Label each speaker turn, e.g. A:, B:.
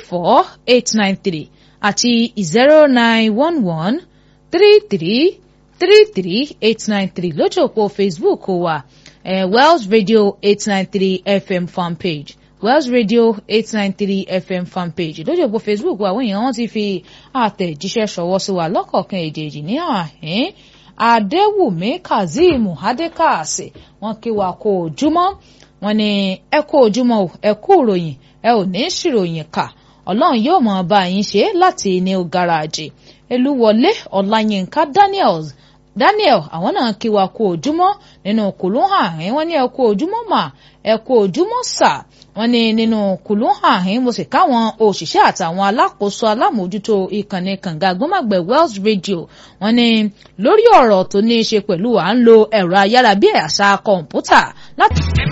A: four eight nine three àti zero nine one one three three three three eight nine three lójú òpó Facebook wa eh, Wells Radio eight nine three FM fanpage Wells Radio eight nine three FM fanpage lójú òpó Facebook wa àwọn èèyàn wọn ti fi àtẹ̀jíṣẹ́ ṣọwọ́ sí wa lọ́kọ̀ọ̀kan èjèèjì ní àhín Adéwùmí Kazeem Adékàsì wọn kí wa kó ojúmọ́ wọn ní ẹ kó ojúmọ́ o ẹ kú ìròyìn ẹ ò ní ṣìròyìn kà Ọlọ́run yóò mọ bá yín ṣe láti new garage Elúwọlé Ọláyínká Daniels Daniel àwọn náà kí wa kú ojúmọ́ nínú kùlùhàn àhín wọ́n ní ẹ kú ojúmọ́ mà ẹ kú ojúmọ́ sà wọ́n ní nínú kùlùhàn àhín mo sì káwọn òṣìṣẹ́ àtàwọn alákòóso alámòójútó ìkànnì kànga gbọmọgbẹ Wells Radio wọ́n ní lórí ọ̀rọ̀ tó ní í ṣe pẹ̀lú à ń lo ẹ̀rọ ayárabíàṣá kọ̀ǹpútà láti.